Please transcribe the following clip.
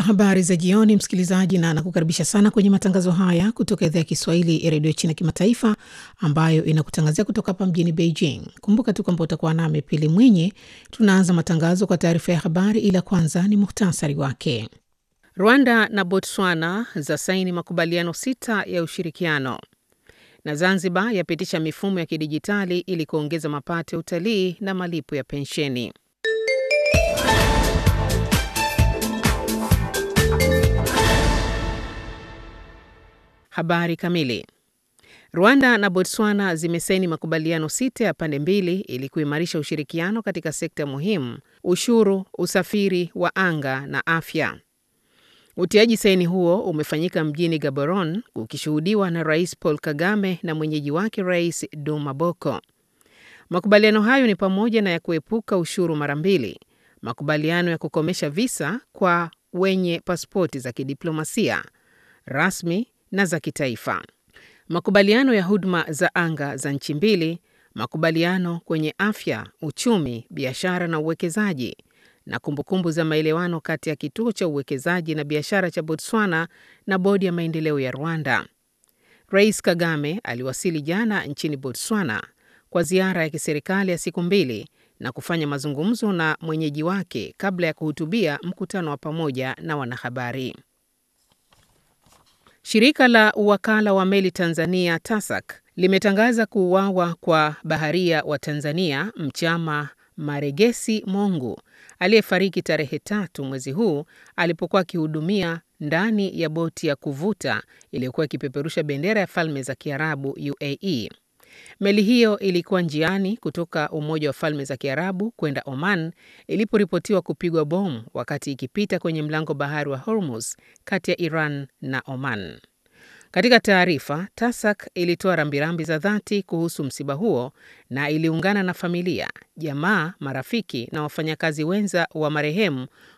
Habari za jioni, msikilizaji, na nakukaribisha sana kwenye matangazo haya kutoka idhaa ya Kiswahili ya redio China Kimataifa, ambayo inakutangazia kutoka hapa mjini Beijing. Kumbuka tu kwamba utakuwa nami Pili Mwinyi. Tunaanza matangazo kwa taarifa ya habari, ila kwanza ni muhtasari wake. Rwanda na Botswana za saini makubaliano sita ya ushirikiano, na Zanzibar yapitisha mifumo ya kidijitali ili kuongeza mapato ya utalii na malipo ya pensheni. Habari kamili. Rwanda na Botswana zimesaini makubaliano sita ya pande mbili ili kuimarisha ushirikiano katika sekta muhimu: ushuru, usafiri wa anga na afya. Utiaji saini huo umefanyika mjini Gaborone, ukishuhudiwa na Rais Paul Kagame na mwenyeji wake Rais Duma Boko. Makubaliano hayo ni pamoja na ya kuepuka ushuru mara mbili, makubaliano ya kukomesha visa kwa wenye pasipoti za kidiplomasia rasmi na za kitaifa, makubaliano ya huduma za anga za nchi mbili, makubaliano kwenye afya, uchumi, biashara na uwekezaji, na kumbukumbu za maelewano kati ya kituo cha uwekezaji na biashara cha Botswana na bodi ya maendeleo ya Rwanda. Rais Kagame aliwasili jana nchini Botswana kwa ziara ya kiserikali ya siku mbili na kufanya mazungumzo na mwenyeji wake kabla ya kuhutubia mkutano wa pamoja na wanahabari. Shirika la uwakala wa meli Tanzania TASAC limetangaza kuuawa kwa baharia wa Tanzania Mchama Maregesi Mongu aliyefariki tarehe tatu mwezi huu alipokuwa akihudumia ndani ya boti ya kuvuta iliyokuwa ikipeperusha bendera ya Falme za Kiarabu UAE. Meli hiyo ilikuwa njiani kutoka Umoja wa Falme za Kiarabu kwenda Oman iliporipotiwa kupigwa bomu wakati ikipita kwenye mlango bahari wa Hormuz kati ya Iran na Oman. Katika taarifa, TASAC ilitoa rambirambi za dhati kuhusu msiba huo na iliungana na familia, jamaa, marafiki na wafanyakazi wenza wa marehemu